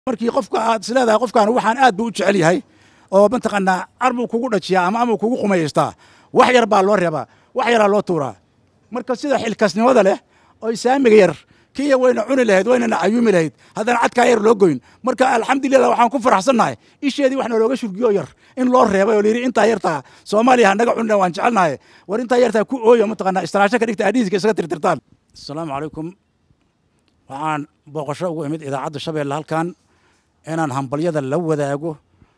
markii qofka aad isleedahay qofkan waxaan aad buu u jecel yahay oo mataqaanaa arbuu kugu dhajiyaa ama amuu kugu qumayaystaa wax yar baa loo reebaa wax yaraa loo tuuraa marka sida xilkasnimada leh oo saamiga yar kiya wayna cuni lahayd waynana cayuumi lahayd haddana cadkaa yar loo goyn marka alxamdulilah waxaan ku faraxsannahay isheedii wax noolooga shurgiyo yar in loo reebay oo layidhi intaa yartaa soomaaliya hanaga cunina waan jecelnahay war intaa yartaa ku ooyo mataqaanaa istiraasho ka dhigta adhiiska isaga tirtirtaan asalaamu calaykum waxaan booqasho ugu imid idaacadda shabeelle halkan inaan hambalyada la wadaago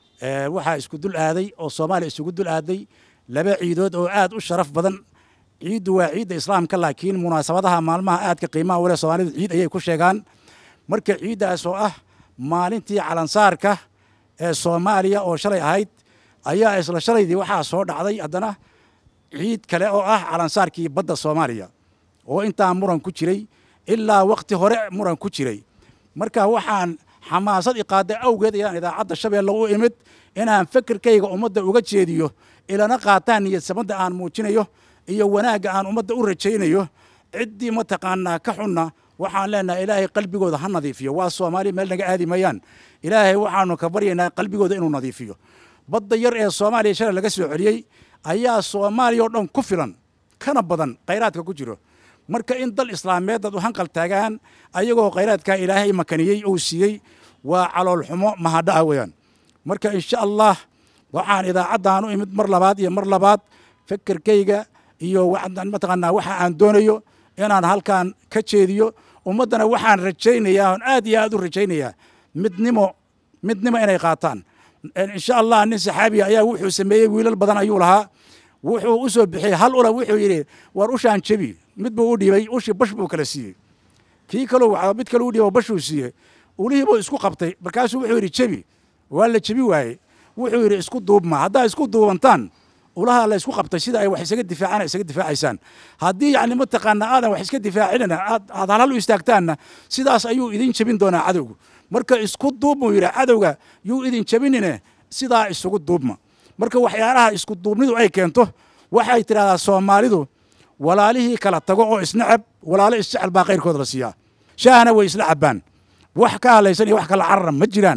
waxaa isku dul aaday oo soomaaliya isugu dul aaday laba ciidood oo aad u sharaf badan ciiddu waa ciidda islaamka laakiin munaasabadaha maalmaha aadka qiimaha wale soomaalidu ciid ayay ku sheegaan marka ciiddaas oo ah maalintii calansaarka ee soomaaliya oo shalay ahayd ayaa isla shalaydii waxaa soo dhacday haddana ciid kale oo ah calansaarkii badda soomaaliya oo intaa muran ku jiray ilaa wakhti hore muran ku jiray marka waxaan xamaasad iqaada awgeed ayaan idaacadda shabeelle u imid inaan fikirkayga ummadda uga jeediyo ilana qaataan niyadsamada aan muujinayo iyo wanaagga aan ummadda u rajaynayo ciddii mataqaanaa ka xunna waxaan leenahay ilaahay qalbigooda ha nadiifiyo waa soomaali meel naga aadi mayaan ilaahay waxaanu ka baryaynaa qalbigooda inuu nadiifiyo badda yar ee soomaaliya shalay laga soo celiyey ayaa soomaaliya oo dhan ku filan kana badan khayraadka ku jiro marka in dal islaameed dad u hanqal taagaan ayagoo khayraadkaa ilaahay makaniyey uu siiyey waa caloolxumo mahadha'a weeyaan marka insha allah waxaan idaacaddan u imid mar labaad iyo mar labaad fikirkayga iyo mataqaanaa waxa aan doonayo inaan halkan ka jeediyo ummaddana waxaan rajaynayaa oon aad iyo aad u rajaynayaa midnimo midnimo inay qaataan insha allah nin saxaabiya ayaa wuxuu sameeyey wiilal badan ayuu lahaa wuxuu u soo bixiyey hal ula wuxuu yidhi war ushaan jebi mid buu u dhiibay ushii bash buu kala siiyey kii kaleu mid kale u dhiiba bashuu siiyey ulihii buu isku qabtay markaasuu wuxuu yidhi jebi waa la jebi waaye wuxuu yidhi isku duubma haddaa isku duubantaan ulaha la isku qabtay sida ay wax isaga difaacaan isaga difaacaysaan haddii yacni mataqaanaa aadan wax iska difaacinana aad aad halhal u istaagtaanna sidaas ayuu idin jebin doonaa cadowgu marka isku duubmuu yidhi cadowga yuu idin jebinine sidaa isugu duubma marka waxyaalaha isku duubnidu ay keento waxay tidhahdaa soomaalidu walaalihii kala tago oo isnacab walaalo isjecel baa kayrkooda la siiyaa shaahna way isla cabbaan wax ka hadlaysan iyo wax kala carara ma jiraan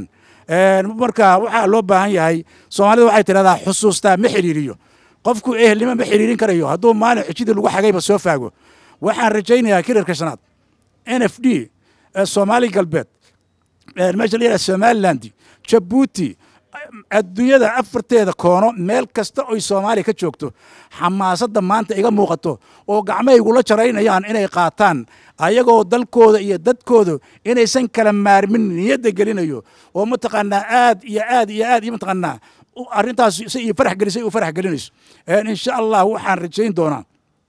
marka waxaa loo baahan yahay soomaalida waxay tidhahdaa xusuustaa ma xidhiiriyo qofku ehelnimo ma xidhiirin karayo hadduu maalin xijidii lagu xagayba soo faago waxaan rajaynayaa kirarka shanaad n f d soomaali galbeed meesha la yidhaha somaliland jabuuti adduunyada afarteeda koono meel kasta oy soomaaliya ka joogto xamaasadda maanta iga muuqato oo gacmahaygula jaraynayaan inay qaataan ayagoo dalkooda iyo dadkooda inaysan kala maarmin niyadda gelinayo oo mataqaanaa aad iyo aad iyo aad iyo mataqaanaa arrintaas si iyo farax gelisay u farax gelinayso insha allah waxaan rajayn doonaa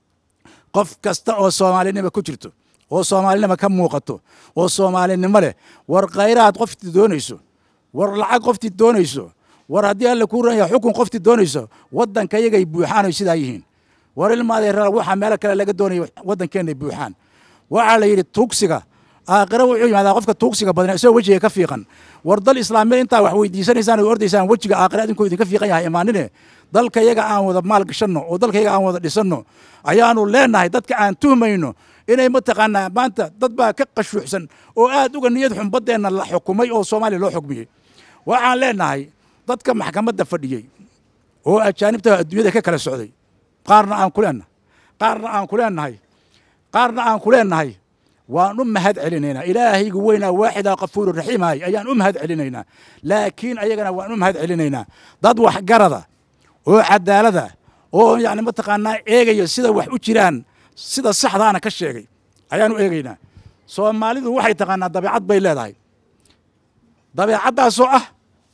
qof kasta oo soomaalinimo ku jirto oo soomaalinimo ka muuqato oo soomaalinimo leh war khayraad qoftii doonayso war lacag qoftii doonayso war haddii alla kuu ranaya xukun qoftii doonayso waddanka yagay buuxaanoy sidaa yihiin war ilmaadeeraal waxaa meelo kale laga doonaya waddankeenay buuxaan waxaa la yidhi tuugsiga aakhira wuxuu yimaadaa qofka tuugsiga badan isagoo wejiga ka fiiqan war dal islaameed intaa wax weydiisanaysaan oo ordaysaan wejiga aakhira idinkoo idinka fiiqan yahay imaanine dalka yaga aan wada maal gashanno oo dalka yaga aan wada dhisanno ayaanu leenahay dadka aan tuhmayno inay mataqaanaa maanta dad baa ka qashuucsan oo aad uga niyad xun baddeenna la xukumay oo soomaaliya loo xukmiyey waxaan leenahay dadka maxkamadda fadhiyey oo ajaanibta adduunyada ka kala socday qaarna aan ku leenahay qaarna aan ku leenahay qaarna aan ku leenahay waan u mahad celinaynaa ilaahaygu weynaa waaxidaa kafuuru raxiimahay ayaan u mahad celinaynaa laakiin ayagana waan u mahad celinaynaa dad waxgarada oo cadaalada oo yani mataqaanaa eegaya sida wax u jiraan sida saxdaana ka sheegay ayaan u eegaynaa soomaalidu waxay taqaanaa dabeecad bay leedahay dabeecaddaasoo ah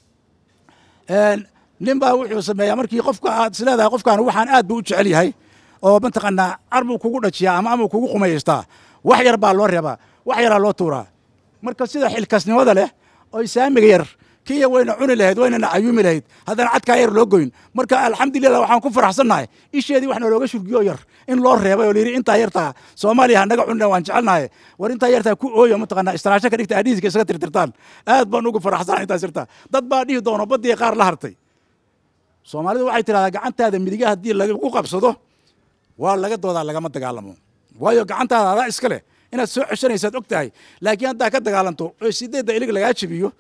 nin baa wuxuu sameeyaa markii qofka aad isleedahay qofkan waxaan aad buu u jecel yahay oo mataqaanaa arbuu kugu dhajiyaa ama amuu kugu qumayaystaa wax yar baa loo reebaa wax yaraa loo tuuraa marka sida xilkasnimada leh oo saamiga yar kiya wayna cuni lahayd waynana cayuumi lahayd haddana cadkaa yar loo goyn marka alxamdulilah waxaan ku faraxsannahay isheedii wax noolooga shurgiyo yar in loo reebay oo layidhi intaa yartaa soomaaliya hanaga cunina waan jecelnahay war intaa yartaa ku ooyo mataqaanaa istiraasho ka dhigta adhiiska isaga tirtirtaan aad baan ugu faraxsanahay intaas yartaa dad baa dhihi doono baddii qaar la hartay soomaalidu waxay tidhahdaa gacantaada midiga haddii lagu qabsado waa laga doodaa lagama dagaalamo waayo gacantaada adaa iska leh inaad soo ceshanaysaad og tahay laakiin haddaa ka dagaalanto oo sideedda ilig lagaa jebiyo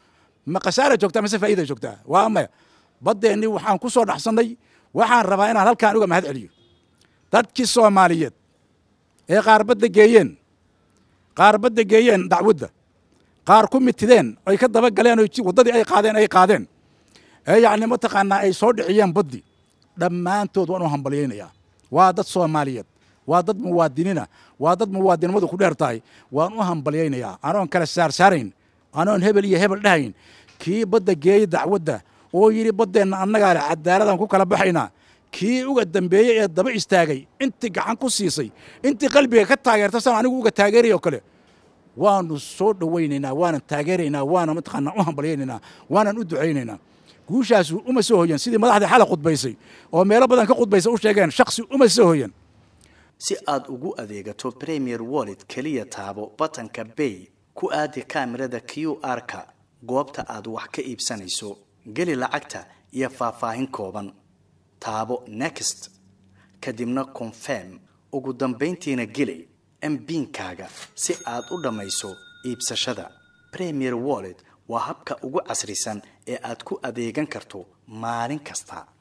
ma khasaara joogtaa mase faa'iida joogtaa waa maya baddeenni waxaan ku soo dhaxsannay waxaan rabaa inaan halkaan uga mahad celiyo dadkii soomaaliyeed ee qaar badda geeyeen qaar badda geeyeen dacwadda qaar ku mitideen ay ka daba galeen oo waddadii ay qaadeen ay qaadeen ee yacni mataqaanaa ay soo dhiciyeen baddi dhammaantood waan u hambalyaynayaa waa dad soomaaliyeed waa dad muwaadiniina waa dad muwaadinimadu ku dheer tahay waan u hambalyaynayaa anoon kala saarsaarayn anoon hebel iyo hebel dhahayn kii badda geeyey dacwadda oo yidhi baddeenna annagaa leh cadaaladaan ku kala baxaynaa kii uga dambeeyey ee daba istaagay intii gacan ku siisay intii qalbiga ka taageerta san anigu uga taageeray oo kale waanu soo dhowaynaynaa waanan taageeraynaa waana mataqaanaa u hambalyaynaynaa waanan u ducaynaynaa guushaasu uma soo hoyan sidii madaxdii xala khudbaysay oo meelo badan ka khudbaysa u sheegeen shaksi uma soo hoyan si aad ugu adeegato premier wallet keliya taabo batanka bay ku aadi kaamirada q r-ka goobta aad wax ka iibsanayso geli lacagta iyo faahfaahin kooban taabo next kadibna confirm ugu dambayntiina geli mbiinkaaga si aad u dhammayso iibsashada premier wallet waa habka ugu casrisan ee aad ku adeegan karto maalin kasta